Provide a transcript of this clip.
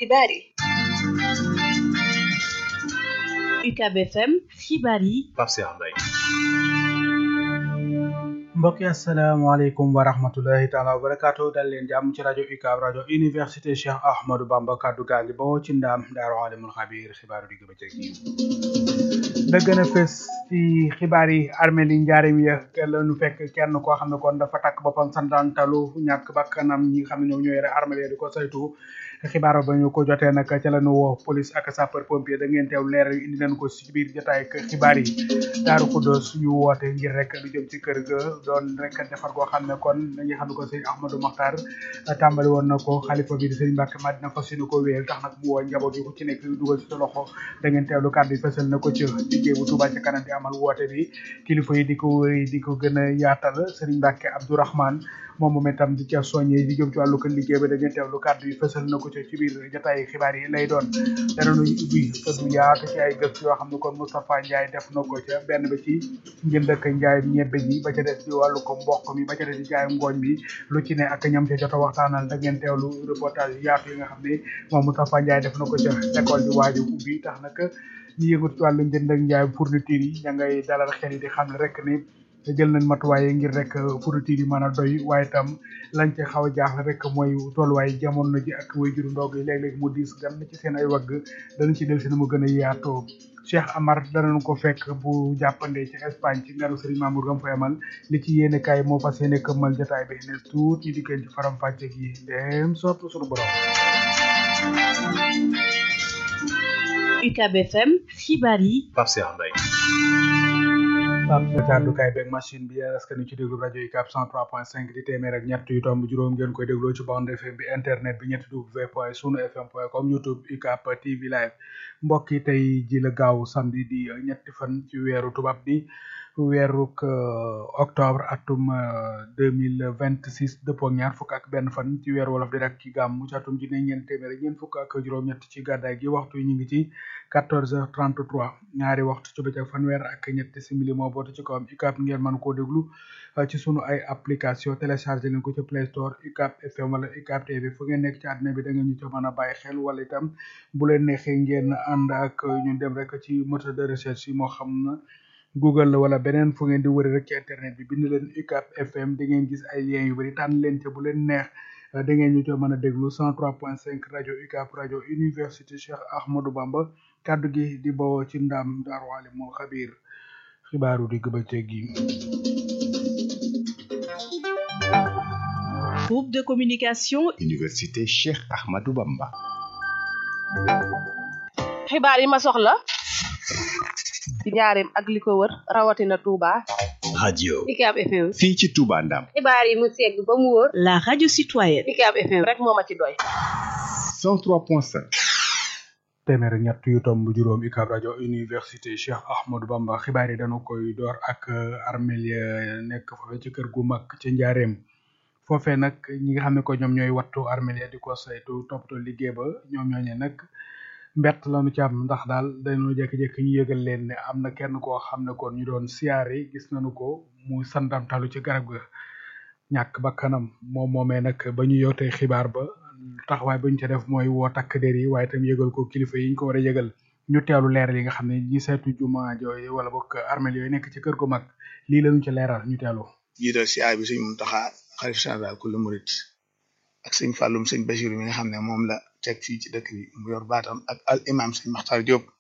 xibaar yi UCAB FM xibaar yi Pape Cheikh Mbaye mbokk yi asalaamaaleykum wa rahmatullahi taala wa barakaatu dal leen jàmm ci rajo UCAB rajo université Cheikh Ahmadou Bamba kaddu gaa ngi bawoo ci ndaam daaru alimul xabiir xibaaru digg bëccëg yi la gën a fës ci xibaar yi armée li njaarim ya la nu fekk kenn koo xam ne kon dafa takk boppam santaantalu ñàkk bakkanam ñi nga xam ne ñoom ñoo yore armée di ko saytu xibaar ba ñu ko jotee nag ca la nu woo police ak sapeur pompier da ngeen teew leer indi nañ ko ci biir jotaay ak xibaar yi daaru xuddoos ñu woote ngir rek lu jëm ci kër ga doon rek defar goo xam ne kon dañuy xam ne ko sëñ Ahmadou Makhtar tàmbali woon na ko xalifa bi di sëñ Mbàkke Madina fas yéene ko wéer tax nag mu woo njaboot yi ku ci nekk dugal ci sa loxo da ngeen teewlu kàddu yi fësal na ko ci liggéey bu Touba ci kanam di amal woote bi kilifa yi di ko wéy di ko gën a yaatal sëriñ Mbàkke Abdourahmane moom moom itam di ca soññee di jëm ci wàllu ko liggéey ba da ngeen teewlu kàddu yi fësal na ko ci ci biir jotaay xibaar yi lay doon danañu ubbi fëddu yaatu ci ay gëstu yoo xam ne kon Moustapha Ndiaye def na ko ca benn ba ci njënd ak njaayum ñebbe ji ba ca des ci wàllu ko mboq mi ba ca des ci njaayum ngooñ mi lu ci ne ak ñam ca jot a waxtaanal da ngeen teewlu reportage yaatu yi nga xam ne moom Moustapha Ndiaye def na ko ca école bi waaju ubbi tax nag ñu yëngatu ci wàllu njënd ak njaayum fourniture yi ña ngay dalal xel yi di xam ne rek ni jël nañ matuwaay ngir rek fourniture yi mën a doy waaye itam lañ ci xaw a jaaxle rek mooy tolluwaay jamono ji ak way juru ndog yi léeg-léeg mu diis gan ci seen ay wagg danañ ci del si na mu gën a yaatoo Cheikh Amar danañ ko fekk bu jàppandee ci Espagne ci ngaru Serigne Mamour gam fay amal li ci yéene kaay moo fas yéene këmmal jotaay bi ne tuut ñu dikkeen ci faram fàcce gi dem sopp suñu borom UCAB FM xibaar yi Pape Cheikh Mbaye Pape sa kàddukaay beeg machine bi yéen askan wi ci déglu rajo UCAB 103.5 di téeméer ak ñett yu tomb juróom ngeen koy dégloo ci bande FM bi internet bi ñetti w point sunu fm point com youtube UCAB TV live mbokk yi tey ji la gaaw samedi di ñetti fan ci weeru tubaab bi weeruk octobre atum deux mille vingt six dëppoo ak ñaar fukk ak benn fan ci weeru wolof di rek ci gàmmu ci atum ji ne ñeent téeméer ñeent fukk ak juróom-ñett ci gàddaay gi waxtu yi ñu ngi ci quatorze heures trente trois ñaari waxtu ci bëccëg fanweer ak ñetti simili moo bootu ci kawam UCAB ngeen mën koo déglu ci sunu ay application téléchargé leen ko ci Play Store UCAB FM wala UCAB TV fu ngeen nekk ci àddina bi da ngeen ñu ci mën a bàyyi xel wala itam bu leen neexee ngeen ànd ak ñun dem rek ci moteur de recherche yi moo xam na Google la wala beneen fu ngeen di wëri rek ci internet bi bind leen UCAB FM da ngeen gis ay liens yu bari tànn leen ca bu leen neex da ngeen ñu ci mën a déglu 103.5 rajo UCAB rajo université Cheikh Ahmadou Bamba kaddu gi di bawoo ci ndam Daaru Alimul Xabiir xibaaru digg bëccëg gi. groupe de communication université Cheikh Ahmadou Bamba. xibaar yi ma soxla ci njaareem ak li ko wër rawatina Touba. radio UCAB FM. fii ci Touba Ndam. xibaar yi mu segg ba mu wóor. la radio citoyenne UCAB FM rek moo ma ci doy. 103.5. téeméer ñett yu tomb juróom UCAB rajo université Cheikh Ahmadou Bamba xibaar yi dañu koy door ak armeel ya nekk foofee ci kër gu mag ci njaareem foofee nag ñi nga xam ne ko ñoom ñooy wattu armeel ya di ko saytu toppatoo liggéey ba ñoom ñooñe nag mbett lañu ci am ndax daal dañoo jékki-jékki ñu yëgal leen ne am na kenn koo xam ne kon ñu doon siyaare gis nañu ko mu sandamtalu ci garab ga ñàkk bakkanam moom moomee nag ba ñu yotee xibaar ba taxawaay ba ñu ca def mooy woo takk der yi waaye itam yëgal ko kilifa yi ñu ko war a yëgal ñu teelu leeral yi nga xam ne ñi seetu juma jooy wala bokk armel yooyu nekk ci kër gu mag lii lañu ci leeral ñu teelu jiital si aay bi sëñ Muntaxa xalif général kullu murit ak sëñ Fàllum sëñ Basiru mi nga xam ne moom la teg fii ci dëkk bi mu yor baatam ak al imam sëñ Maxtar Diop